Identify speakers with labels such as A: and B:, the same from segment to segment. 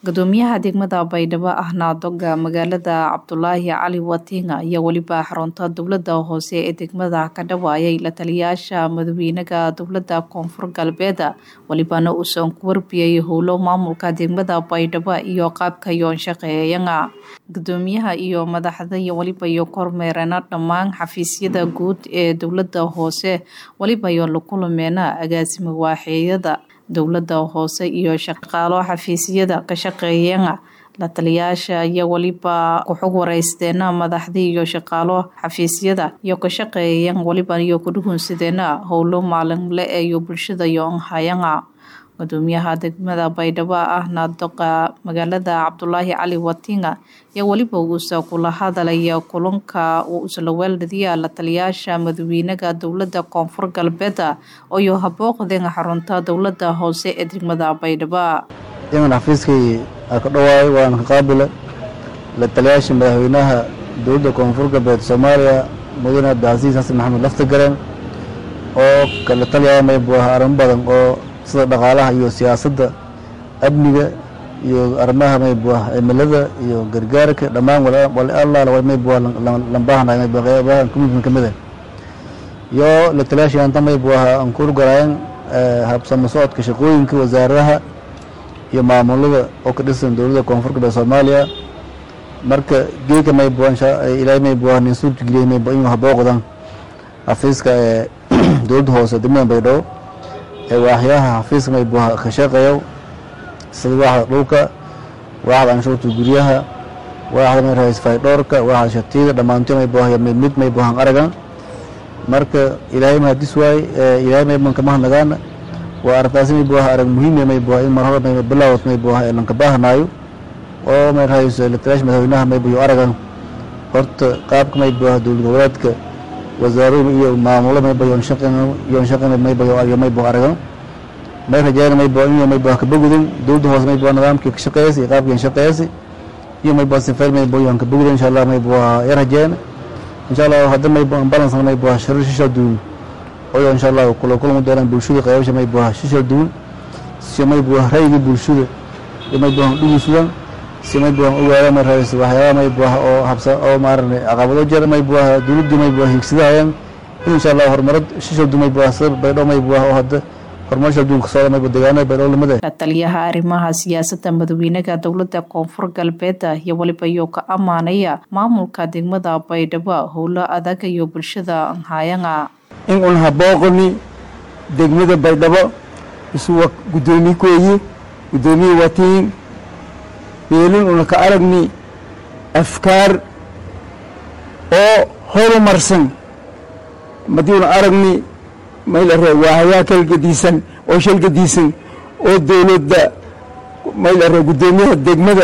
A: gudoomiyaha degmada baydhabo ahna doga magaalada cabdulaahi cali watinga ayaa weliba xarunta dowlada hoose ee degmada ka dhawaayay la taliyaasha madaxweynaha dowlada koonfur galbeed welibana uusan ku warbiyay howlo maamulka degmada baydhabo iyo qaabka yoon shaqeeyana gudoomiyaha iyo madaxda iyo weliba iyo kormeerana dhammaan xafiisyada guud ee dowlada hoose weliba iyo la kulameena agaasima waaxeeyada dowlada hoose iyo shaqaalo xafiisyada ka shaqeeyana la taliyaasha iyo weliba ku-xug wareysteena madaxdii iyo shaqaalo xafiisyada iyo ka shaqeeyan weliba iyo kudhugunsadeena howlo maalinle iyo bulshada iyo hayana gudoomiyaha degmada baydhabo ahna doqa magaalada cabdulaahi cali watinga iyo weliba uusa kula hadalaya kulanka uu isla weeldhadiya la taliyaasha madaxweynaha dowlada koonfur galbeed iyo habooqdeen xarunta dowlada hoose ee degmada baydhabo
B: iman xafiiskay ka dhawaay waan ka qaabila la taliyaasha madaxweynaha dowladda koonfur galbeed soomaaliya mudane cabdicasiis xasan maxamed laftagareen oo kala taliyaa maybu ah arrimo badan oo sida dhaqaalaha iyo siyaasadda amniga iyo arrimaha maybu ah cimilada iyo gargaarka dhammaan wali allaala maybu ah lambaahanahay maybu qeybaha community kamid ah iyo la taliyaasha anta maybu ah aan ku garaayeen habsamo socodka shaqooyinka wasaaradaha iyo maamulada oo ka dhisan dowladda koonfur galbeed soomaaliya marka geeka maybu ilaahay maybu ah nin suurtageliyey maybu inuu habooqdan xafiiska ee dowladda hoose degmada baydhabo ee waaxyaha xafiiska maybu ka shaqeeyo sida waaxda dhulka waaxda anshuurta guryaha waaxda may rahays faydhoorka waaxda shatiyada dhammaantood maybu ah mid maybu han aragan marka ilaahay mahadis waaye ilaahay mayban kama hadnagaana waa arrintaasi maybu ah arag muhiim maybu ah in mar hore may bilaawad maybu ah ee lanka baahanaayo oo may rahays lataliyaasha madaxweynaha maybu iyo aragan horta qaabka maybu ah dowlad goboleedka wasaaradu iyo maamulo mayba yoon shaqin yoon shaqin mayba yo maybu aragan may rajayna maybu inuu maybu ah kabogudin dowladda hoose maybu ah nidaamkii ka shaqeeyasi iyo qaabkii shaqeeyasi iyo maybu ah sifeyn maybu yoon kabogudin insha allah maybu ah ya rajayna insha allah hadda maybu ah balance maybu ah shirar shisha duun oo insha allah kula kulmi doonaan bulshada qaybasha maybu ah shisha duun si maybu ah rayga bulshada iyo maybu ah dhugisudan si maybu ah ogaada may raayis waxyaaba maybu ah oo habsa oo maarane caqabado jira maybu ah dowladdu maybu ah higsadahayaan in insha allah horumarad shisha duun maybu ah sida baydhabo maybu ah oo hadda horumarsha adduunka socda maybu deegaanada baydhabo lamada
A: la taliyaha arrimaha siyaasadda madaxweynaha dowlada koonfur galbeed iyo weliba iyo ka amaanaya maamulka degmada baydhabo howlo adag iyo bulshada hayana
C: in un habooqani degmada baydhabo isuwa gudoomiye kooyi gudoomiye watiin meelin una ka aragni afkaar oo horumarsan madii una aragni maylare waahayaa kalgadiisan oo shalgadiisan oo dowladda maylare gudoomiyaha degmada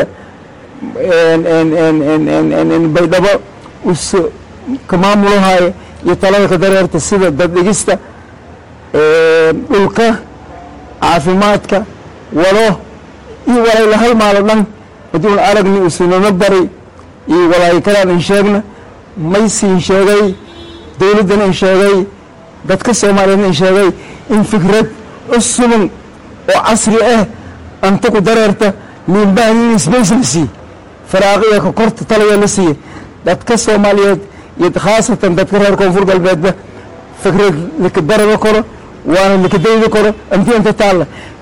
C: baydhabo us ka maamulahayo iyo talada ka dareerta sida daddhigista dhulka caafimaadka wado iyo walayla hal maalo dhan haddii un aragni usunama bari iyo walaayo kalaan in sheegna maysiin sheegay dowladdana in sheegay dadka soomaaliyeedna in sheegay in fikrad cusuban oo casri ah anta ku dareerta liinbahan in sbace la siiye faraaqiya ka korta talaya la siiye dadka soomaaliyeed iyo khaasatan dadka reer koonfur galbeedba fikrad laka baraba karo waana laka dayda karo anti anta taalla